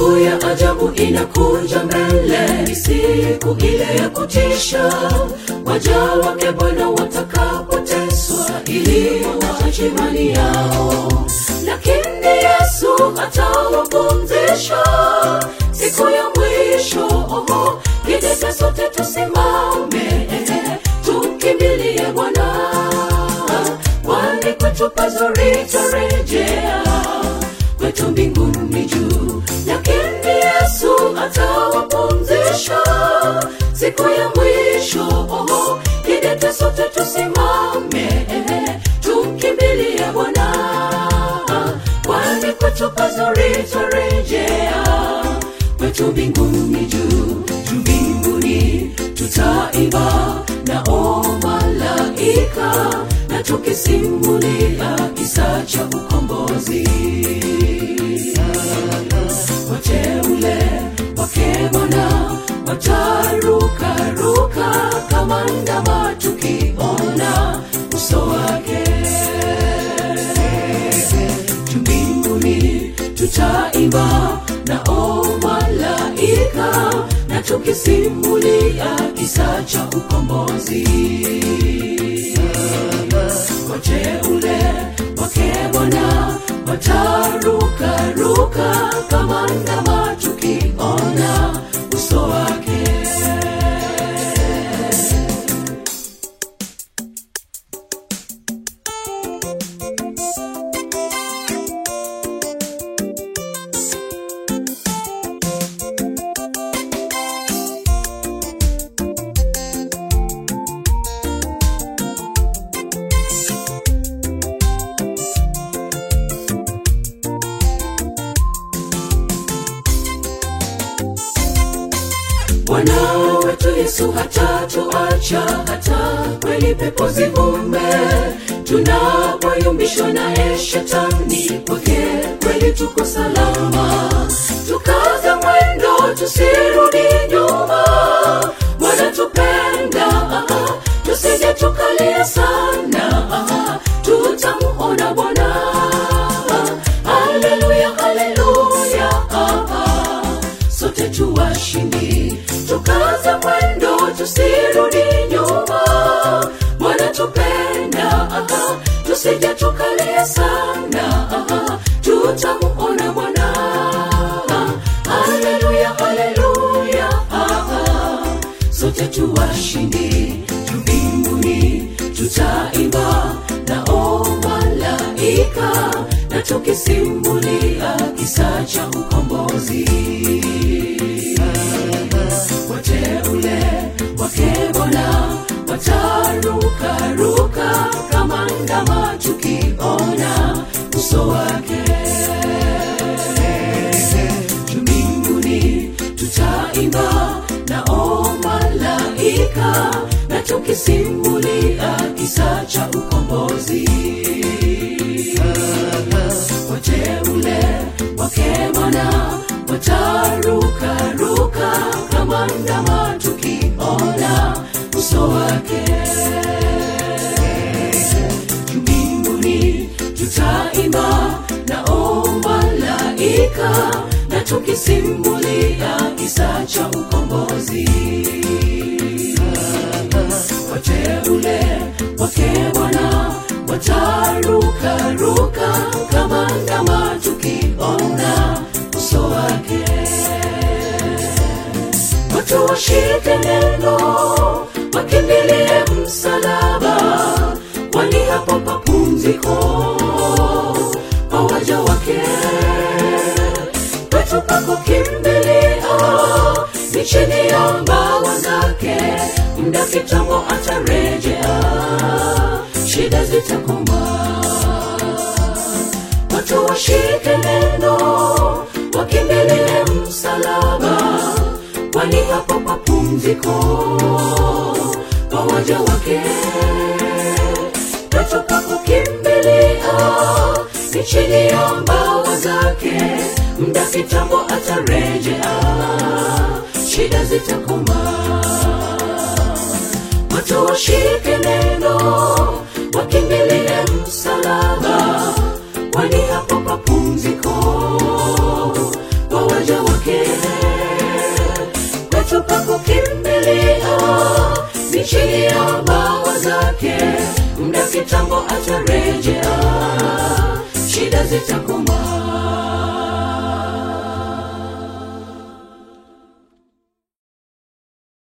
siku ya ajabu inakuja mbele ni siku ile ya kutisha waja wake bwana watakapoteswa ili waache imani yao lakini yesu atawapumzisha siku ya mwisho oho kidete sote tusimame tukimbilie bwana kwani kwetu pazuri tarejea kwetu mbinguni juu lakini yesu atawapumzisha siku ya mwisho oho kidete sote tusimame tukimbilie bwana kwani kwetu pazuri tarejea kwetu mbinguni juu juu mbinguni tutaimba na o malaika na tukisimulia kisa cha ukombozi wateule wake bwana watarukaruka kama ndama tukiona uso wake juu mbinguni tutaimba na o malaika na tukisimulia kisa cha ukombozi wateule wake bwana watarukaruka kama ndama tukiona uso wake bwana wetu yesu hatatuacha hata kweli pepo zivume tunapoyumbishwa naye shetani kwake kweli tuko salama tukaza mwendo tusirudi nyuma bwana tupenda aha, tusije tukalia sana aha, tutamuona bwana haleluya haleluya aha sote tuwashindi tukaza mwendo tusirudi nyuma bwana tupenda aha, tusije tukalia sana aha, tutamuona bwana haleluya haleluya aha, sote tuwashindi juu mbinguni tutaimba na o malaika na tukisimulia kisa cha ukombozi wateule wake bwana watarukaruka kama ndama tukiona uso wake juu mbinguni tutaimba na o malaika na tukisimulia kisa cha ukombozi wateule wake bwana watarukaruka kama ndama tukiona uso wake juu mbinguni tutaimba na o malaika na tukisimulia kisa cha ukombozi wateule wake bwana watarukaruka kama ndama tukiona uso wake watu washike neno wakimbilie msalaba kwani hapo papumziko kwa waja wake kwetu pako kimbilia ni chini ya mbawa zake muda kitambo atarejea shida zitakoma watu washike neno wakimbilie msalaba kwani hapo papumziko kwa waja wake kwetu pako kimbilia ni chini ya mbawa zake muda kitambo atarejea shida zitakoma watu washike neno wakimbilie msalaba kwani hapo papumziko kwa waja wake zake kwetu pa kukimbilia ni chini ya bawa zake muda kitambo atarejea shida zitakoma